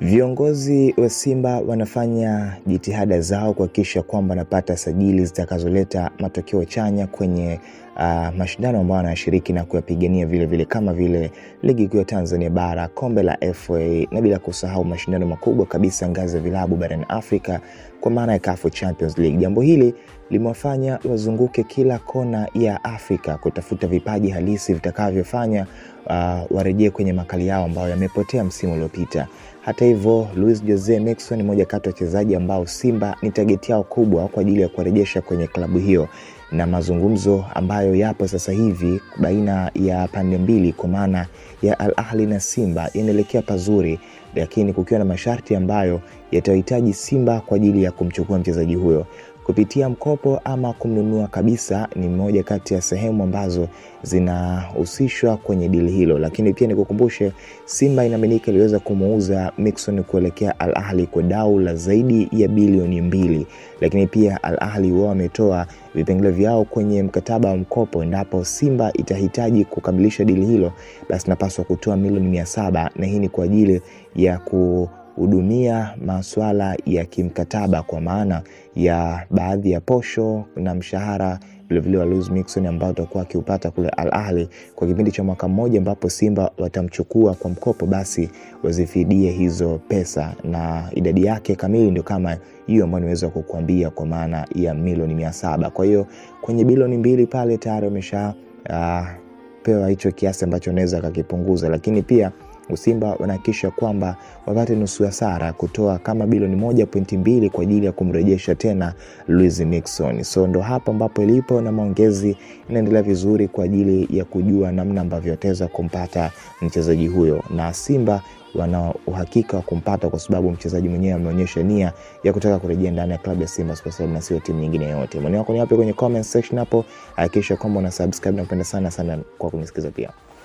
Viongozi wa Simba wanafanya jitihada zao kuhakikisha kwamba wanapata sajili zitakazoleta matokeo chanya kwenye uh, mashindano ambayo wanashiriki na kuyapigania vile vile kama vile ligi kuu ya Tanzania bara, kombe la FA na bila kusahau mashindano makubwa kabisa ngazi ya vilabu barani Afrika kwa maana ya CAF Champions League. Jambo hili limewafanya wazunguke kila kona ya Afrika kutafuta vipaji halisi vitakavyofanya uh, warejee kwenye makali yao ambayo yamepotea msimu uliopita. Hata hivyo, Luis Jose Miquissone ni moja kati ya wachezaji ambao Simba ni tageti yao kubwa kwa ajili ya kuwarejesha kwenye klabu hiyo, na mazungumzo ambayo yapo sasa hivi baina ya pande mbili kwa maana ya Al Ahly na Simba yanaelekea pazuri, lakini kukiwa na masharti ambayo yatahitaji Simba kwa ajili ya kumchukua mchezaji huyo kupitia mkopo ama kumnunua kabisa ni moja kati ya sehemu ambazo zinahusishwa kwenye dili hilo. Lakini pia nikukumbushe, Simba inaaminika iliweza kumuuza Miquissone kuelekea Al Ahly kwa dau la zaidi ya bilioni mbili, lakini pia Al Ahly wao wametoa vipengele vyao kwenye mkataba wa mkopo. Endapo Simba itahitaji kukamilisha dili hilo, basi napaswa kutoa milioni mia saba na hii ni kwa ajili ya ku hudumia masuala ya kimkataba kwa maana ya baadhi ya posho na mshahara vilevile wa Luis Miquissone ambao utakuwa akiupata kule Al Ahly kwa kipindi cha mwaka mmoja, ambapo Simba watamchukua kwa mkopo, basi wazifidie hizo pesa, na idadi yake kamili ndio kama hiyo ambayo niweza kukuambia kwa maana ya milioni mia saba. Kwa hiyo kwenye bilioni mbili pale tayari wamesha uh, pewa hicho kiasi ambacho wanaweza akakipunguza, lakini pia Simba wanahakikisha kwamba wapate nusu ya sara kutoa kama bilioni moja pointi mbili kwa ajili ya kumrejesha tena Luis Miquissone. So ndo hapo ambapo ilipo na maongezi inaendelea vizuri kwa ajili ya kujua namna ambavyo wataweza kumpata mchezaji huyo, na Simba wana uhakika wa kumpata kwa sababu mchezaji mwenyewe ameonyesha nia ya kutaka kurejea ndani ya klabu ya Simba Sports Club na sio timu nyingine yoyote. Maoni yako ni yapi kwenye comment section hapo? Hakikisha kwamba una subscribe na kupenda sana sana kwa kunisikiza pia.